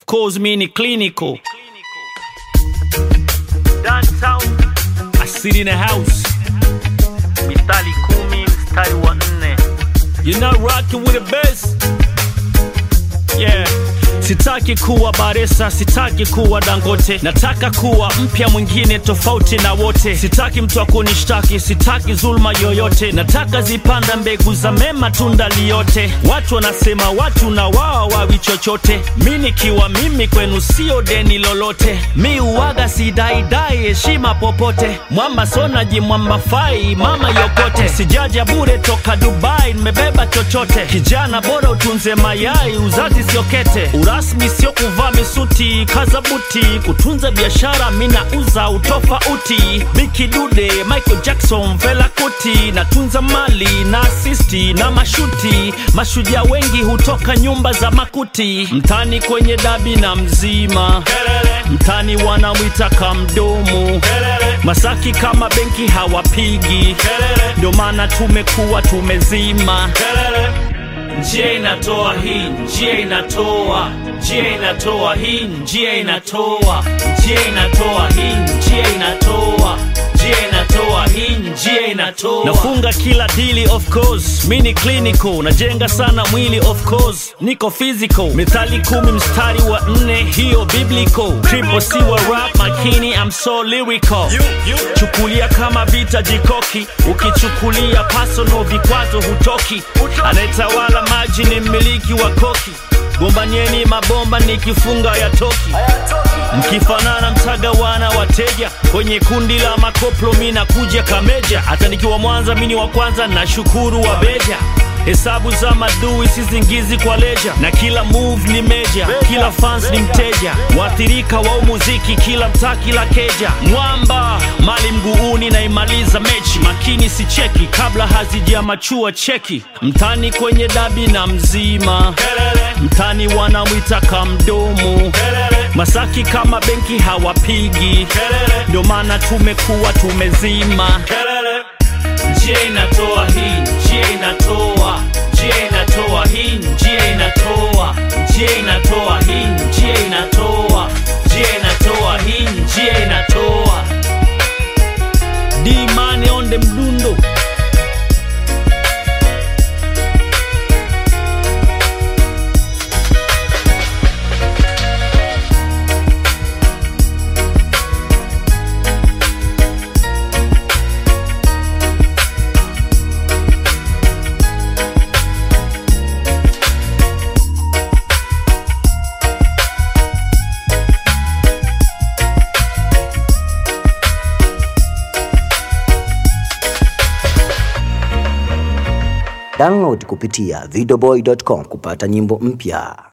Cause me ni clinical. Downtown I sit in a house. mistari kumi mstari wa nne You're not rocking with the best. Yeah. Sitaki kuwa Baresa, sitaki kuwa Dangote, nataka kuwa mpya mwingine tofauti na wote. Sitaki mtu akunishtaki, sitaki zulma yoyote, nataka zipanda mbegu za mema, tunda liyote. Watu wanasema watu na wao wawi chochote, mi nikiwa mimi kwenu sio deni lolote. Mi uwaga sidaidai heshima popote, mwamba sonaji mwamba fai mama yokote, sijaja bure toka Dubai, nimebeba chochote. Kijana bora utunze mayai, uzazi sio kete, urasmi sio kuvaa misuti, kaza buti, kutunza biashara mina uza utofauti. Biki Dude, Michael Jackson, Fela Kuti, natunza mali na asisti na mashuti. Mashujaa wengi hutoka nyumba za makuti, mtani kwenye dabi na mzima mtani wanamwita kamdomo Masaki kama benki hawapigi, ndio maana tumekuwa tumezima. Njia inatoa hii, njia inatoa, njia inatoa hii, njia inatoa, njia inatoa hii, njia inatoa, njia inatoa hii, njia inatoa. Nafunga kila dili of course, mi ni clinical, najenga sana mwili of course, niko physical. Methali kumi mstari wa nne, hiyo biblical. Triple C wa rap makini, I'm so lyrical. Chukulia kama vita jikoki, ukichukulia personal vikwazo hutoki. Anayetawala maji ni mmiliki wa koki, gombanieni mabomba nikifunga ya toki. Mkifanana mtagawana wateja kwenye kundi la makoplo, mi nakuja kameja. Hata nikiwa Mwanza mini wa kwanza, na shukuru wa beja Hesabu za madui sizingizi kwa leja, na kila move ni meja, kila fans ni mteja, waathirika wa umuziki, kila mtaa, kila keja. Mwamba mali mguuni, naimaliza mechi makini, si cheki kabla hazijamachua cheki. Mtani kwenye dabi na mzima, mtani wanamwita kamdomo, Masaki kama benki hawapigi, ndio maana tumekuwa tumezima. Njia inatoa hii, njia inatoa, njia inatoa hii, njia inatoa, njia inatoa hii, njia inatoa, njia inatoa hii, njia inatoa. D Money on the mdundo. Download kupitia videoboy.com kupata nyimbo mpya.